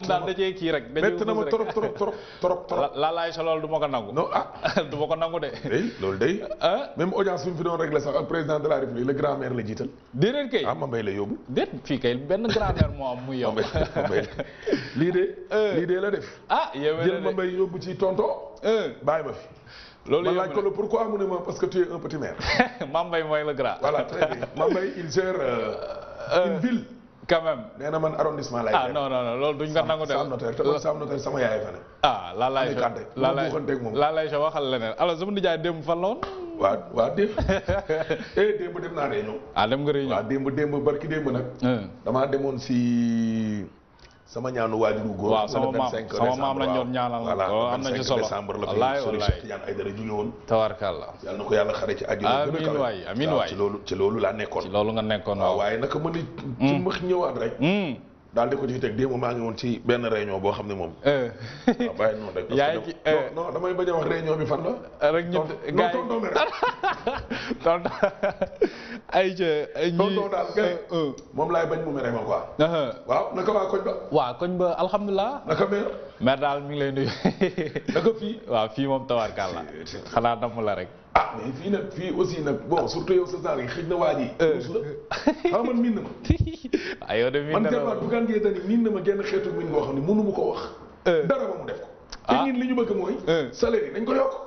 daal da cee kii rek. métti na ma trop trop trop trop trop. la laay sa loolu du ma ko nangu. non ah. du ma ko nangu de. day loolu day. ah même audience bi mu fi doon réglé sax ak président de la république le grand maire la jiital. déedéet kay. ah ma mbay la yóbbu. déet fii kay benn grand-mère moo am muy yow. ma mbay ma mbay lii de. lii de la def. ah yow jël ma mbay yóbbu ci tonto. bàyyi ma fi. loolu ma yëpp laaj ko le pourquoi mu ne ma parce que tu es un petit maire. Mame Mbaye mooy le grand. voilà très bien ma mbay il gère euh, une ville. quand même. nee na man arrondissement lay ah non non non loolu duñ ko nangu de. Sam Notaire te man Sam Notaire sama yaay fa ne. ah laa laay Ami Kanté, laa ma laay buuxanteeg moom. laa laay sa waxal leneen alors sama nijaay démb fan la woon. waa waa démb. eh démb dem naa réunion. ah dem nga réunion. waa démb démb barki démb nag. Hein. damaa demoon si sama ñaanu waajuru góor. waaw sama le maam 25 sama maam lañ décembre, doon ñaanal voilà loolu le am na ci 25 solo. décembre la wallaay fi Serigne wallaay. Cheikh Tidiane Aïdara jóge woon. tawarkalla. yàlla na ko yàlla xare ci àjjana gën a Amiin kawe. waay, amiin waaw, waay. ci loolu ci loolu laa nekkoon. ci loolu nga nekkoon waaw waaw. waaye naka ma ni. ci mbax ñëwaat rek. Hmm. daal di ko ci teg démb maa ngi woon ci benn réunion boo xam ne moom. Eh. waaw bàyyi noonu rek. parce Yaa que ngi ci, non eh. non damay bañ a wax réunion bi fan la. rek ñu tonton non gars yi tonton mi rek. tonton ay ca ñi tonton daal kay. moom laay bañ mu mere ma quoi. waaw naka waa koñ ba. waaw koñ ba alhamdulilah. naka meer. mais daal mi ngi lay nuyu. naka fii. waaw fii moom tawarkalla. xanaa namm la rek. ah mais fii nag fii aussi nag bon surtout yow sa saar yi xëj na waa ji. ruus la xam man miin na ma. ah yow de mi man ne jàppaat bu gaan ngee dani miin na ma genn xeetu miin boo xam ne mënu ma ko wax. dara ba mu def ko. te Ah. ñun li ñu bëgg mooy. Eh. salaire yi nañ ko yokk.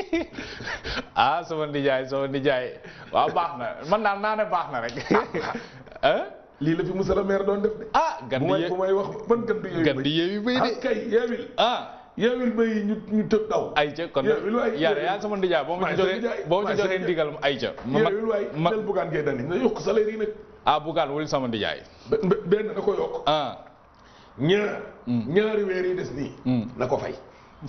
ah sama nijaay sama nijaay waaw baax na man daal naa ne baax na rek. ah lii la fi monsieur le maire doon def de. ah gan bu di may ye bu may wax ban gan du yeewi gan di yeewi bay de. ah kay yeewil. ah yeewil bay ñu ñu tëb daw. ay ca kon Yeewi lu waay yaa yeewi. yaa sama nijaay boo ma Waay ci sa joxee nijaay, boo ma waay ci sa joxee nijaay. ndigal ay ca. ma yeewil waay ma nel bugaan ngee dani na yokk salaire yi nag. ah bugaan wul sama nijaay. be- be- benn na ko yokk. ah. ñaar. ñaari weer yi des nii. na ko fay.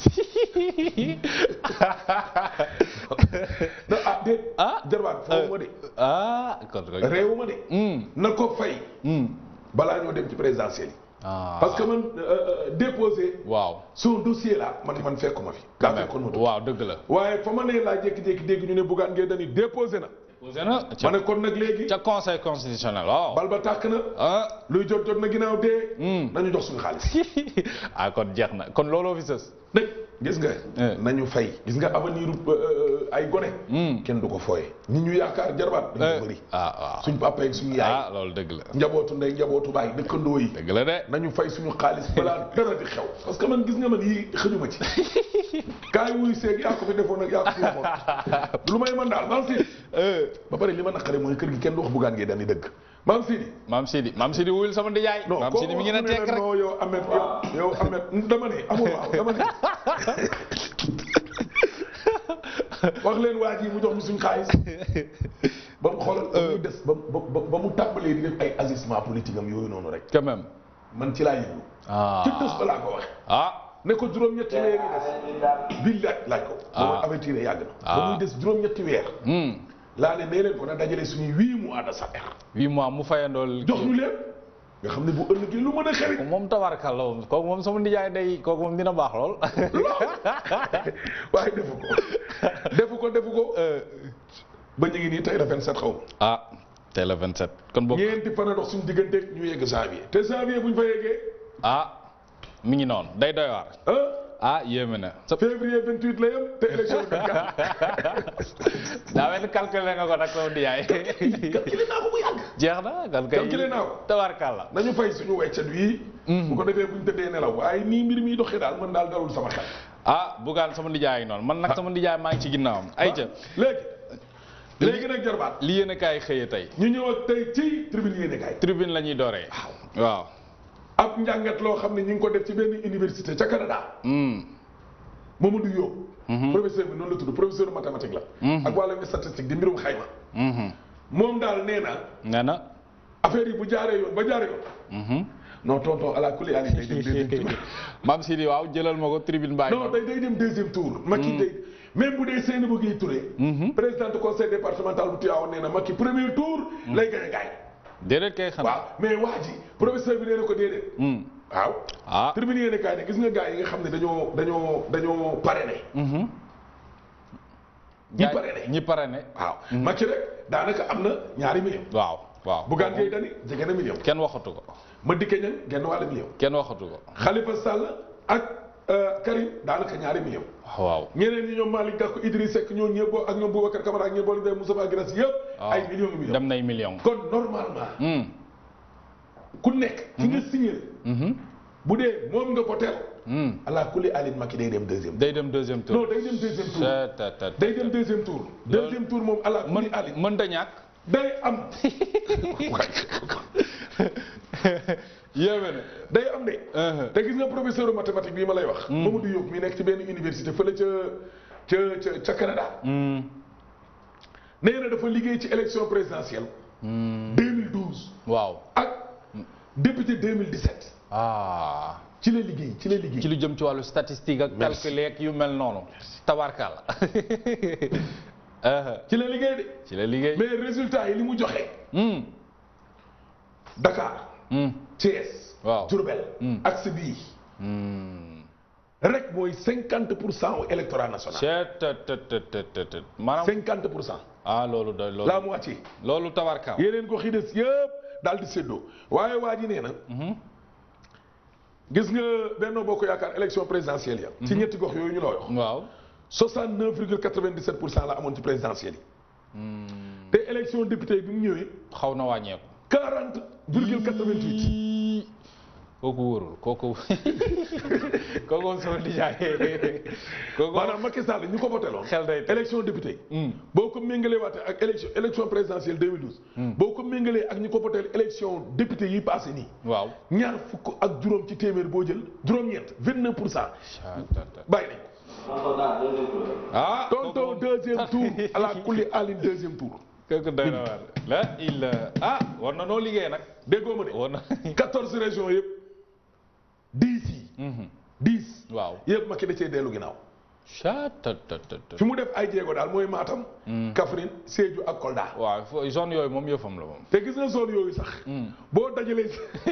na ah déet. ah jarbaat foofu ma de. ah kon kon. réewu ma de. Hmm. na ko fay. Hmm. balaa ñoo dem ci présidentielle yi. ah parce que man euh, euh, déposé waaw. son dossier là man man fekkuma fi. kaa fekkoon ma tudd. waaw dëgg la. waaye fa ma nee laa jékki-jékki dégg ñu ne Bougane Gueye Dany déposé na. posé na ma ca ne kon nag léegi. ca conseil constitutionnel waaw. bal ba tàkk na. ah. luy jot jot na ginnaaw dee. Hmm. nañu jox suñu xaalis. ah kon jeex na kon looloo fi sës. dégg gis nga. Eh. nañu fay gis nga avenir euh, ay gone. Hmm. kenn du ko fooye. ñi ñu yaakaar jarbaat dañu bëri. ah waaw. suñ papa ak suñu yaay. ah loolu dëgg la. njabootu ndey njabootu baay dëkkandoo yi. dëgg la de. nañu fay suñu xaalis balaa dara di xew. parce que man gis nga man yii xëjuma ci. kaay wuy seeg yaa ko fi defoon ak yaa ko fi waxoon. lu may man daal maam Sidi. ba pare li ma naqare mooy kër gi kenn du wax Bougane Gueye Dany dëgg. maam Sidi. maam Sidi maam Sidi wuyul sama ndijaay. non maam Sidi mi ngi ne tekk rek. non yow Ahmed yow yow Ahmed dama ne amul waaw dama ne. wax leen waa ji mu jox ñu suñu xaalis. ba mu xoolal ba muy des ba ba ba mu tàmbalee di def ay agissement politique am yooyu noonu rek. quand même. man ci laa yëngu. ah ci tës ba laa ko waxe ah. ne ko juróom-ñetti weer yi des. bii laaj laaj ko. ba ma avertir yàgg na. ba muy des juróom-ñetti weer. Hmm. laa ne nee leen ko na dajale suñuy huit mois de salaire. huit mois mu fayandool. jox ñu leen. nga xam ne bu ëllëgee lu mën a xewi. moom tabarkalla moom kooku moom sama ndijaay day kooku moom dina baax lool. waaye defu ko defu ko defu ko. ba ñu ngi nii tey la 27 xaw ma. ah tey la 27 kon boog ñeenti fan a dox suñu diggante ñu yegg janvier. te janvier bu ñu fa yeggee. ah mi ngi noonu day doy waar. ah ah yéeme na. sa février 28 la yem te élection 24. daa mel ni calculé nga ko nag sama ndijaay. calculé naa ko bu yàgg. jeex na kan kay Calculé naa ko. tabarkalla. nañu fay suñu weccet wi. bu ko defee bu ñu tëddee nelaw waaye nii mbir mi doxee daal man daal dalul sama xel. ah bugaan sama ndijaay noonu man nag sama ndijaay maa ngi ci ginnaawam. ayca léegi. léegi nag jarbaat. li yéen a kaay xëyee tey. ñu ñëw ak tey ci tribune yéene kaay. tribune la ñuy dooree. waaw. ab njàngat loo xam ne ñu ngi ko def ci benn université ca Canada. Hmm. Mamadou Yo. professeur bi noonu la tudd professeur de mathématique la. ak wàllum statistique di mbirum xayma. Mhm. moom daal nee na nee na. affaire yi bu jaaree yoon ba jaaree yoon. Mhm. non tonton ala kulli aali day dem deuxième tour. maam Sidi waaw jëlal ma ko tribune bàyyi. non day day dem deuxième tour. Macky day même bu dee Seynabou Guèye Touré. président du conseil départemental bu Tivaouane nee na Macky premier tour. lay gañ a gaay. déedéet kay xanaa. waaw mais waa ji professeur bi nee na ko déedéet. Hmm. waaw. ah. tribune yéene kaay ne gis nga gars yi nga xam ne dañoo dañoo dañoo parrainé. Mhm. ñi parrainé. ñi parrainé. waaw Macky rek daanaka am na ñaari million waaw waaw Bougane Gueye Dany jege na million kenn waxatu ko Madické Niang genn wàll million kenn waxatu ko Khalifa Sall ak euh, Karim daanaka ñaari million waaw ñeneen ñi ñoom Malick Gakou Idriss Seck ñoo ñëpp ak ñoom Boubacar Camara ak ñoom boole day Moustapha Guirassy yëpp waaw ay millions millions dem nay million kon normalement Hmm. ku nekk ki nga signé Mhm. bu dee moom nga voteel Hmm. ala kulli Aline Macky day dem deuxième day dem deuxième tour non day dem deuxième tour Ta- ta- ta- day dem deuxième tour deuxième tour moom ala kulli mën Aline mën da ñàkk day am yéeme na day am de Uh-huh. te gis nga professeur mathématique bii ma lay wax Mamadou Diop mi nekk ci benn université fële ca ca ca ca Canada Hmm. nee na dafa liggéey ci élection présidentielle Hmm. 2012 waaw ak député 2017 ah ci la liggéey ci la liggéey ci lu jëm ci wàllu statistique ak Merci. calcul ak yu mel noonu tabarkalla Uh-huh. ci la liggéey de ci la liggéey mais résultat yi li mu joxe Hmm. Dakar Hmm. Thiès Waaw. Diourbel Hmm. axe bii Hmm. rek mooy 50 pour cent au électorat national Chet- te- te- te- te- te- te- maanaam 50 pour cent ah loolu doy loolu la moitié loolu tabarkalla yeneen ko xi des yëpp daal di séddoo waaye waa ji nee na Mhm. gis nga Benno Bokk Yaakaar élection présidentielle ya ci ñetti gox yooyu ñu la wax waaw 69 virgule 97 pour cent la amoon ci présidentielle yi te élection député yi bi mu ñëwee xaw na wàññeeku 40 virgule 88 Ii, kooku wóorul kooku kooku moom sama nijaay kooku maanaam Macky Sall ñu ko voté loon xel day tey. élection député yi Hmm. boo ko méngalee waate ak élection élection présidentielle 2012 boo ko méngalee ak ñu ko voté élection député yi passé nii waaw ñaar fukk ak juróom ci téeméer boo jël juróom-ñeent 29 pour cent bàyyi nañ ah tonton deuxième tour ala kulli alin deuxième tour kooku doy na waar la il ah war na noo liggéey nag déggoo ma de war na 14 régions yëpp 10 yi 10 waaw yëpp Macky da cee dellu ginnaaw chatatatat fi mu def ay jéego daal mooy Matam Kaffrine Sédhiou ak Kolda waaw fo- zone yooyu moom yëfam la moom te gis nga zone yooyu sax boo dajalee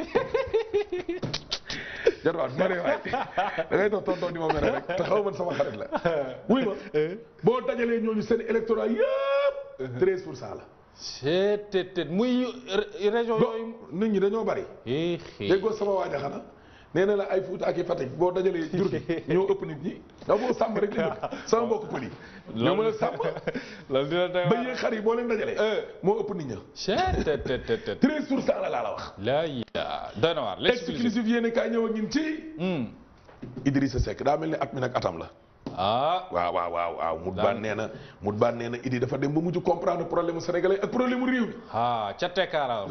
jarwaat ma ne waay da ngay dox tonton di ma mere rek te xaw man sama xarit la wuy ma boo dajalee ñooñu seen électorat yëpp 13 pour cent la chettet muy ré- région do yooyu nit ñi dañoo bari xii déggoo sama waaja xanaa nee na la ay Fuuta ak i Fatick boo dajalee jur gi ñoo ëpp nit ñi da boo sàmm rek la dëkk sama mbokk pël yi ñoo mën a sàmm loolu dina doy ba yee xar yi boo leen dajalee moo ëpp nit ña chettet 13 pour cent la laa la wax la ya doy na waar l'exclusif exclusif yéen kaay ñëw ak ñun ci Hmm. Idrissa Seck daa mel ni at mi nag atam la ah waaw waaw waaw waaw mut Daal. baan nee na mut baan nee na Idi dafa dem ba mujj comprendre problème mu sénégalais ak problème mu réew mi ah ca tekkaaraam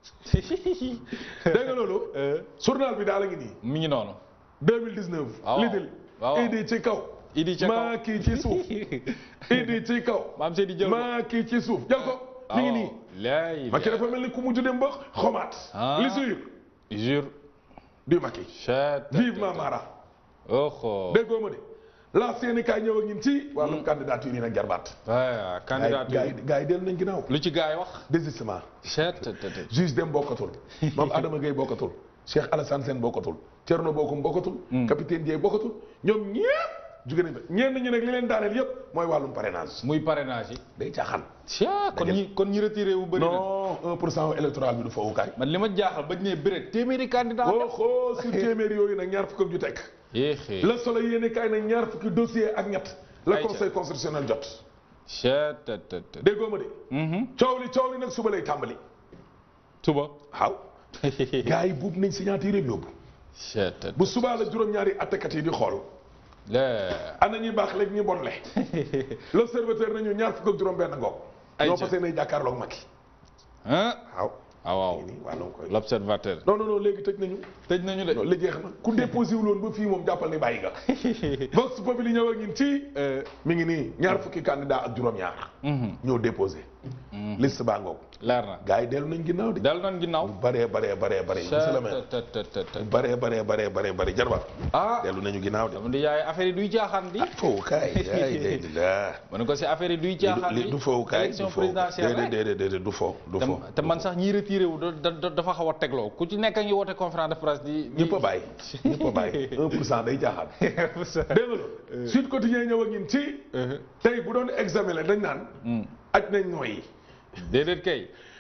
dégg nga loolu journal bi daal a ngi nii mi ngi noonu 2019 waaw. lidil waaw, waaw. Idi ci kaw Idi ca kaw. maa kii ci suuf Idi ci kaw maam Seydi jël ko maa kii ci suuf jël ko mi ngi nii lay Macky dafa mel ni ku mujj dem ba xomaat Ah. li suyur jure du Macky chet vivement Mara oho déggoo ma de la seeni kaay ñëw ak ñun ci wàllum candidature yi nag jarbaat aya candidature gars yi gars yi dellu nañ ginnaaw lu ci gaay wax désistement chet juge dem bokkatul moom Adama Gueye bokkatul Cheikh Alassane Sène bokkatul Thierno Bocoum bokkatul capitaine Dieye bokkatul ñoom ñëpp jóge nañ fa ñenn ñi nag li leen daaneel yëpp mooy wàllum parrainage muy parrainage yi day caaxaan caa kon ñi kon ñi retiré wu bëri na non un pour cent électoral bi du fowukaay man li ma jaaxal bañ ne bëre téeméeri candidat boo xoo sur téeméer yooyu nag ñaar fukk ak ju tekk yéexee le soleil yéene kaay nag ñaar fukki dossier ak ñett la Ayca. conseil constitutionnel jot chet déggoo ma de coow li coow li nag suba lay tàmbali suba waaw gars yi buub nañ signature yëpp yóbbu chet bu subaa la juróom-ñaari attekat yi di xool le ana ñuy baax léegi ñu bon le l'observateur nañu ñaar fukk ak juróom-benn ngoog. Ayca. ñoo fas yéene jàkkaarloog Macky. ah waaw. ah waaw nii nii wàllum koy. l'observateur non non non léegi tëj nañu. tëj nañu de non li jeex na ku déposé wu loon ba fii moom jàppal ni bàyyi nga. Vox Populi ñëw ak ñun ci. mi ngi nii ñaar fukki candidat ak juróom-ñaar. ñoo déposé. liste baa ngoog. leer na gars yi dellu nañ ginnaaw de. dal nan ginnaaw baree baree baree baree. monsieur le maire chet baree baree baree baree baree jarba. ah dellu nañu ginnaaw de. dama di yaay affaire yi duy caaxaan di foofu kaay. ay day daa. ma ne ko si affaire yi duy caaxaan li di du foofu kaay élection du foofu présidentielle déedéet rek déedéet déedéet du foofu du foofu. te te man sax ñiy retiré wu da- da- dafa xaw a tegloo ku ci nekk a ngi woote conférence de presse di di ñëpp a bàyyi ñëpp a bàyyi 1 pour cent day jaaxal. dégg nga loolu. Sud Quotidien ñëw ak ñun ci. tey bu doon examen la dañ naan. aj nañ nooyi. déedéet kay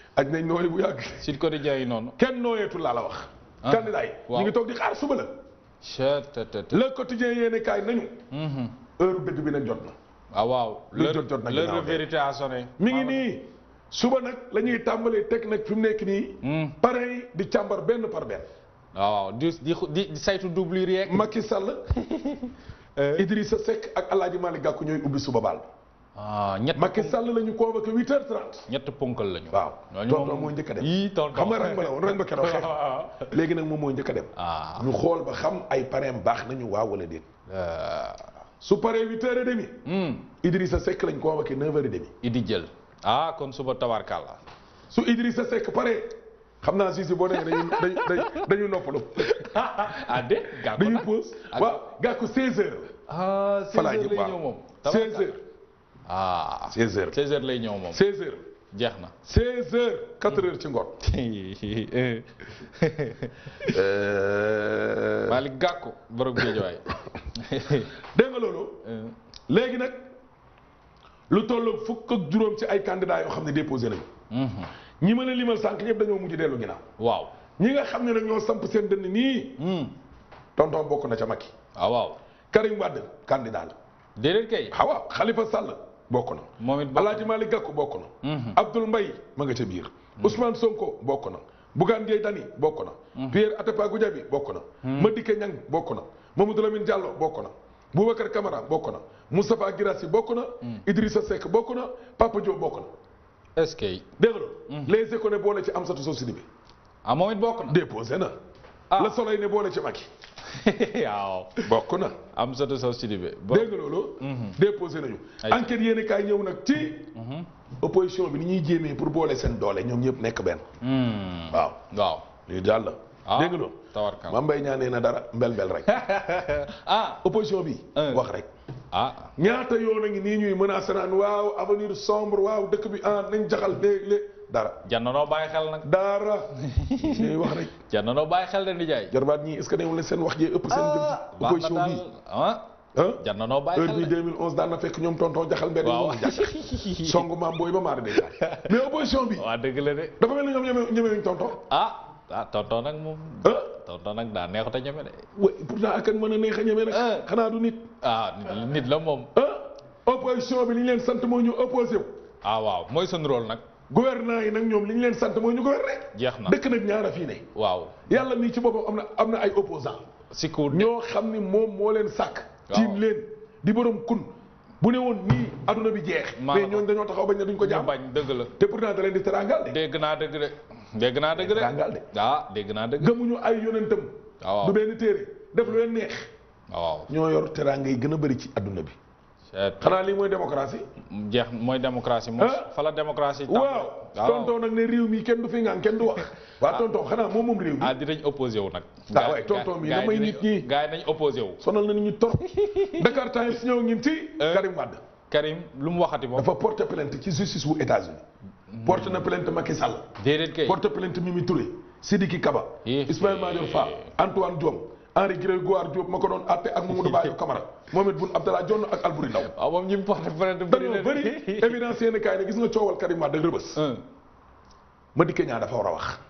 aj nañ nooyi bu yàgg Sud Quotidien yi noonu. kenn nooyeetul laa la wax Ah, candidat yi waaw. ñu ngi toog di xaar suba la Chet te te te. le quotidien yéene kaay nañu heure dëgg bi nag jot na ah waaw. Lu l'heure jot jot na l'heure ginnaaw de de. vérité a sonné. mi ngi nii suba nag la ñuy tàmbalee teg nag fi mu nekk nii pare yi di càmbar benn par benn waaw waaw di di di di saytu doublure yeeg. Macky Sall Idrissa Seck ak El Hadj Malick Gakou ñooy ubbi suba baal ah ñett Macky Sall la ñu convoqué 8h30 ñett ponkal lañu. waaw ñooñu tonton moom- moo njëkk a dem yii tonton xam nga rang ba la woon rang ba keroog xeex léegi nag moom moo njëkk a dem ah. ñu xool ba xam ay pareem baax nañu waaw wala déet euh, su paree 8h30 hmm, Idrissa Seck lañ convoqué 9h30 Idi jël. ah kon suba tabarkalla. su Idrissa Seck paree xam naa si si boo demee dañuy dañuy dañuy dañuy noppalu ah de gàkku dañuy nag. pause ak- waaw Gakou 16h ah 16 Fala heures jëm lay waaw. ñëw moom. 16h ah 16h 16 heures lay ñëw moom. 16h jeex na. 16h 4h ci ngoon Malick Gakou borom Géejawaay. dégg nga loolu léegi nag lu toll fukk ak juróom ci ay candidats yoo xam ne déposé nañu ñi mën a limal sànq ñëpp dañoo mujj dellu ginnaaw waaw. ñi nga xam ne nag ñoo samp seen dënn nii tonton bokk na ca Macky ah waaw. Karim Wade candidat la déedéet kay. ah waaw Khalifa Sall bokk na moom it bokk Alaaji Malick Gakou bokk na Abdoul Mbaye ma nga ca biir Ousmane Sonko bokk na Bougane Gueye Dany bokk na Pierre Atepa Goudiaby bokk na Madické Niang bokk na Mamadou Lamine Diallo bokk na Boubacar Camara bokk na Moustapha Guirassy bokk na Idrissa Seck bokk na Papa Diop bokk na est-ce que. dégg nga loolu les éco ne boole ci Amsatou Sow Sidibé ah moom it bokk na. déposé na Ah. Le Soleil ne boole ci Macky waaw. bokk na am sa Sow Sidibé. bo- dégg nga loolu déposé nañu Ay. enquête yéen kaay ñëw nag ci opposition bi ni ñuy jéemee pour boole seen doole ñoom ñëpp nekk benn Hmm. waaw waaw. lii daal la ah dégg nga loolu tawarkal. Mame Mbaye Niang nee na dara mbel mbel rek ah. opposition bi Euh. wax rek ah. ñaata yoon a ngi nii ñuy menacé naan waaw avenir sombre waaw dëkk bi ah nañ jaxal léeg-léeg dara jannanoo bàyyi xel nag. dara ñuy wax rek jannanoo bàyyi xel de nijaay. jarbaat ñii est-ce que newul leen seen wax jee ëpp seen jëm baax na opposition daal bi ah. ah jannanoo bàyyi heure xel bi de. 2011 daan na fekk ñoom tonton jaxal mbedd waaw. ñoom jàkk songu maam booy ba maari day taal mais opposition bi waa dëgg la de. dafa mel ni ñoom ñeme ñemewuñ tonton ah. ah tonton nag moom. ah tonton nag daa neexut a ñeme de. wa pourtant ak kan mën a neex a ñeme nag Euh. xanaa du nit ah nit la moom. ah opposition bi li ñu leen sant mooy ñu opposé wu ah waaw mooy seen rôle nag. gouvernement yi nag ñoom li ñu leen sant mooy ñu gouverner jeex na dëkk nag ñaara fii ne waaw. yàlla nii ci boppam am na am na ay opposant si kuur ñoo xam ni moom moo leen sàkk Waaw. tiim leen di borom kun bu ne woon nii adduna bi jeex Maa mais la ko- ñooñu dañoo taxaw bañ ne duñ ko ñu jàmm bañ dëgg la. te pourtant da leen di terangal de dégg naa dëgg de. dégg naa dëgg Tàngal de. de. ah dégg naa dëgg. gëmuñu ay yonentam waaw du benn téere def lu leen neex waaw. ñoo yor teranga yi gën a bëri ci adduna bi c'est- xanaa lii mooy démocratie jeex mooy démocratie moom Ah. fa la démocratie tàmbali. waaw tonton nag ne réew mi kenn du fi ngaan kenn du wax waa tonton xanaa moom moom réew mi ah dinañ opposé wu nag. Ah ouais, tonton mi damay nit ñi. gars yi nañ opposé wu. sonal na nit ñi trop Dakar Times ñëw ngin ci Euh. Karim Wade Karim lu mu waxati moom. dafa porter plainte ci justice wu États-Unis porte na plainte Macky Sall déedéet kay. porte plainte Mimi Touré Sidiki Kaba Eh. Ismaïla Madior Fall Antoine Diome Henri Grégoire Diop ma ko doon àtte ak Mamadou Bayo Camara Mohamed Boun Abdallah Dionne ak Albouri Ndaw waaw moom ñi mu porté plainte dañoo bëri évidence yéen kaay ne gis nga coowal Karim Wade rëbës un Madické Niang dafa war a wax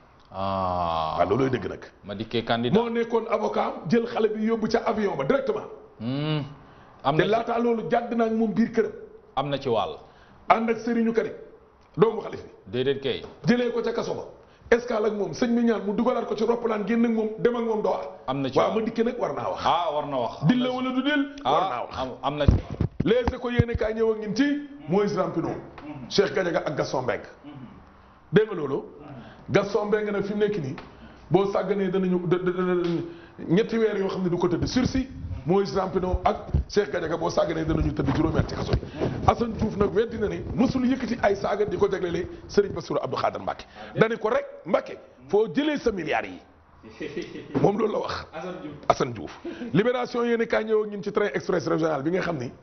ah waaw loolooy dëgg nag ma dikkee candidat. moo nekkoon avocat am jël xale bi yóbbu ca avion ba directement Hmm. am te na ci laataa loolu jàdd naa ak moom biir këram am na ci wàll. ànd ak Serigne Karim doomu xalif bi déedéet kay. jëlee ko ca kaso ba escale ak moom sëñ bi ñaan mu dugalaat ko ci roppalaan génn ak moom dem ak moom doxal am na ci waaw wàll. Madické nag war naa wax ah war na wax. dil la wala du dil war naa ah wax am am na ci. les éco yéene kaay ñëw ak ñun ci Moïse Rampino Cheikh Gadiaga ak Gaston Mbengue dégg nga loolu Gaston Mbengue nag fi mu nekk nii boo sàgganee danañu da- da- da- ñetti weer yoo xam ne du ko tëdd sursis Moïse Rampino ak Cheikh Gadiaga boo sàgganee danañu tëdd juróomi at ci kaso yi Assane Diouf nag weddi na ne mësul yëkkati ay saaga di ko jaglelee Serigne Bassirou Abdou Khader Mbacke dane ko rek Mbacke foo jëlee sa milliards yi moom loolu la wax Assane Diouf libération yéen kaay ñëw ak ñun ci train express régional bi nga xam ni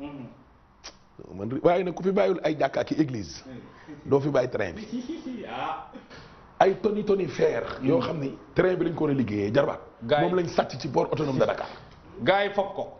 man waaye nag ku fi bàyyul ay jàkka ki église doo fi bàyyi train bi ay toni toni fer yoo xam ni train bi lañ ko war a liggéeyee jarbaat Gaay- moom lañ sàcc ci port autonome de Dakar gars yi foog ko.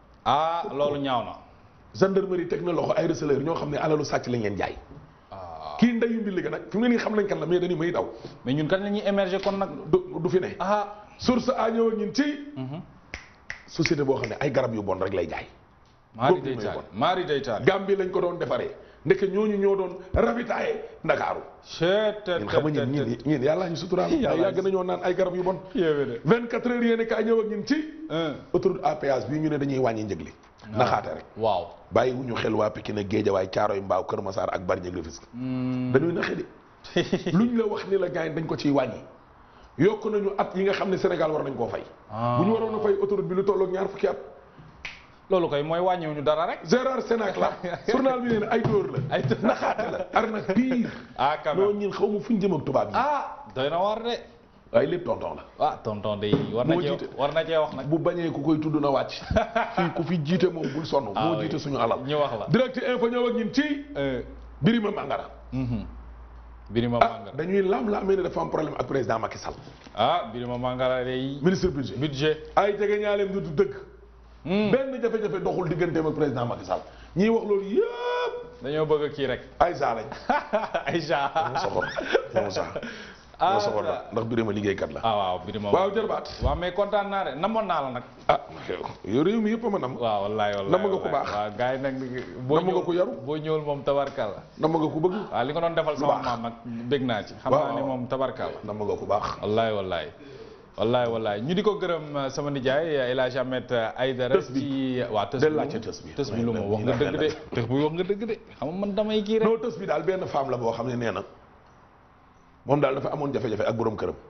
ah loolu ñaaw na. gendarmerie teg na loxo ay receleurs ñoo xam ne alalu sàcc lañ leen jaay ah kii ndeyu mbi liggéey nag fi mu ne nii xam nañ kan la mais dañuy may daw mais ñun kan la ñuy émerger kon nag. du du fi ne ah. source a ñëw ak ñun ci société boo xam ne ay garab yu bon rek lay jaay maari Boobu day mooy taal bon. maari day taal. Gambie lañ ko doon defaree ndeke ñooñu ñoo doon ravitaillé Ndakaaru chut ñun xam nga ñun ñun ñun yàlla ñu suturaal Yàlla ay yàgg nañoo naan ay garab yu bon yéeme de. 24 heures yéene kaay ñëw ak ñun ci un. autoroute à péage bii ñu ne dañuy wàññi njëg li naxaate rek waaw. bàyyi wu ñu xel waa Pikine Géejawaay Caaroy Mbaaw Kër Masaar ak Bargny Rufisque dañuy naxe de luñ la wax ni la gars yi dañ ko ciy wàññi yokk nañu at yi nga xam ne Sénégal war nañ koo fay bu ñu waroon a fay autoroute bi lu tolloog ñaar fukki at loolu koy mooy wàññiwuñu dara rek. Gérard Sénac la journal bi nee na ay dóor la ay dóor. naxaate la arnaque pire ah quand même. noonu ñun xaw ma fu ñu jëm ak tubaab yi ah doy na war de. waaye lépp tonton la ah tonton de war na Moo cee jiite. war na cee wax nag. bu bañee ku koy tudd na wàcc fii ku fi jiite moom bul sonn Ah moo oui. jiite suñu alal ñu wax la. direct info ñëw ak ñun ci Birima Mangara Birima ah Mangara. dañuy laam-laamee ne dafa am problème ak président Macky Sall ah Birima Mangara day. ministre budget budget. ay jege ñaaleem du dëgg benn jafe-jafe doxul digganteem ak président Macky Sall ñiy wax loolu yëpp dañoo bëgg kii rek. ay saa lañ Aïcha. moo soxor moo saa Ah, moo soxor la ndax Birima liggéeykat la ah waaw Birima. waaw jërbaat waaw mais kontaan naa de namoon naa la nag. ah yow réew mi yëpp a ma nam waaw wallaay wallaay Namm nga ku baax. waaw gars yi nag. boo Namm nga ñëwul ku yaru. boo ñëwul moom tabarkal la. nam nga ko bëgg waaw li nga doon defal sama baax. maam nag bég naa ci. xam Waaw, naa ni waaw. moom tabarkal la. nam nga ko baax wallaay wallaay wallaay wallaay ñu di ko gërëm uh, sama nijaay El Hadj Ahmed Aïdara Tës bi. ci waa tës Del bi laajte lu mu- tës bi. tës bi lu ma Ouais, wax nga ouais, dëgg de tës bi wax nga dëgg de xam nga man damay kii rek non tës bi daal benn femme la boo xam ne nee na moom daal dafa amoon jafe-jafe ak borom këram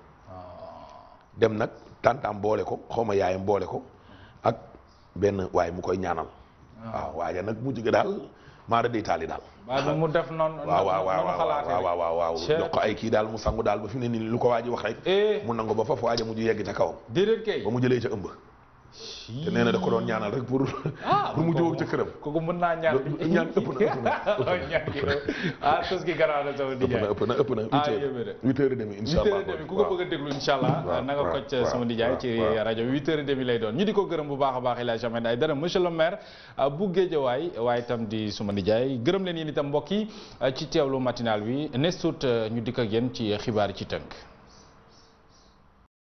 dem nag tantaam boole ko xaw ma yaayam boole ko ak benn waaye mu koy ñaanal waaw waaye nag mujj ga daal maara day taali daal waaye bu mu def noonu waaw waaw noonu waaw xalaatee waaw waaw waaw Chef. jox ko ay kii daal mu sangu daal ba fi mu ne nii lu ko waaji wax rek eh mu nangu ba foofu waaja mujj yegg ca kawam déedéet kay ba mu jëlee ca ëmb te nee na da ko doon ñaanal rek pour ah pour mu jóg ca këram kooku mën naa ñaan ñaan ëpp na ëpp na ñaan gi ah tës gi garaaw na sama ëpp na nijaay ëpp na ëpp na Ah, huit yéeme de. heures huit heures et demi incha huit allah heures et demi ku ko bëgg a déglu incha allah waaw, na nga waaw, kocc waaw, sama nijaay ci waaw. rajo huit heures et demi lay doon ñu di ko gërëm bu baax a baax El Hadj Ahmed Aïdara monsieur le maire uh, bu Géejawaay waaye itam di suma nijaay gërëm leen yéen itam mbokk yi uh, ci teewlu matinal bi nes tuut uh, ñu dikk ak yéen ci xibaar yi ci tënk